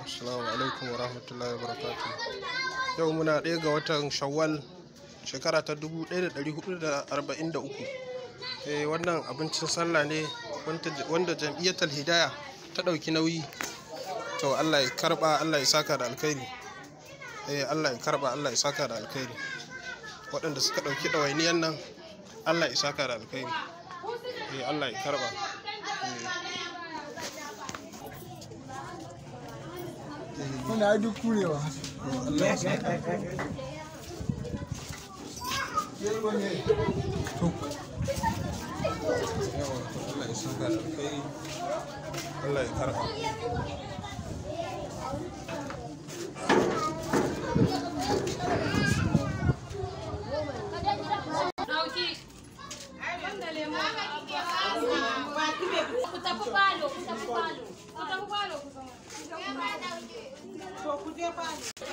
Assalamu alaikum wa rahmatullahi wa barakatuh. Yau muna ɗaya ga watan Shawwal shekara ta 1443. Eh, wannan abincin sallah ne wanda jam'iyyatul Hidaya ta ɗauki nauyi. To Allah ya karba, Allah ya saka da alkhairi. Eh, Allah ya karba, Allah ya saka da alkhairi. Waɗanda suka ɗauki ɗawainiyan nan, Allah ya saka da alkhairi. Eh, Allah ya karba. Wanda ai duk kurewa. Allah ya saka. Yawa, Allah ya saka da alkhairi. Allah ya karba. Dauki. Ku tafi falo, ku tafi falo. Ku tafi falo ku zama.